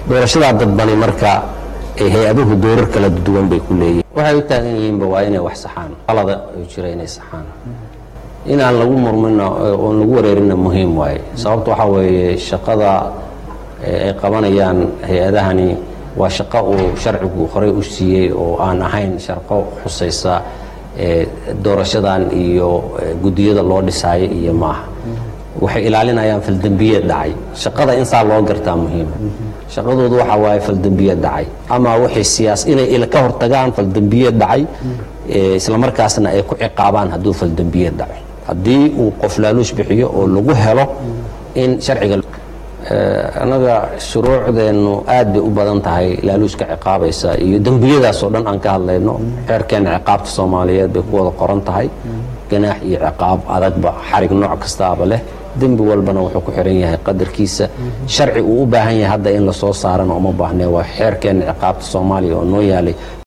doorashadaa dadbani marka hay-aduhu doorar kala duwan bay ku leeyihin waxay u taagan yihiinba waa inay wax saxaan qalada u jira inay saxaan inaan lagu murmina oon lagu wareerina muhiim waaye sababta waxaa weeye shaqada ay qabanayaan hay-adahani waa shaqo uu sharcigu horey u siiyey oo aan ahayn shaqo khusaysa doorashadan iyo guddiyada loo dhisaayo iyo maaha waxay ilaalinayaan faldembiyeed dhacay shaqada in saa loo gartaa muhiima shaqadoodu waxaa waaye faldembiyeed dhacay ama waxay siyaas inay ka hortagaan faldembiyeed dhacay islamarkaasna ay ku ciqaabaan hadduu faldembiyeed dhaco haddii uu qof laaluush bixiyo oo lagu helo in sharciga annaga shuruucdeennu aad bay u badan tahay laaluushka ciqaabaysa iyo dembiyadaas oo dhan aan ka hadlayno xeerkeena ciqaabta soomaaliyeed bay ku wada qoran tahay ganaax iyo ciqaab adagba xarig nooc kastaaba leh dembi walbana wuxuu ku xiran yahay qadarkiisa sharci uu u baahan yahay hadda in la soo saarana uma baahnee waa xeerkeena ciqaabta soomaaliya oo noo yaalay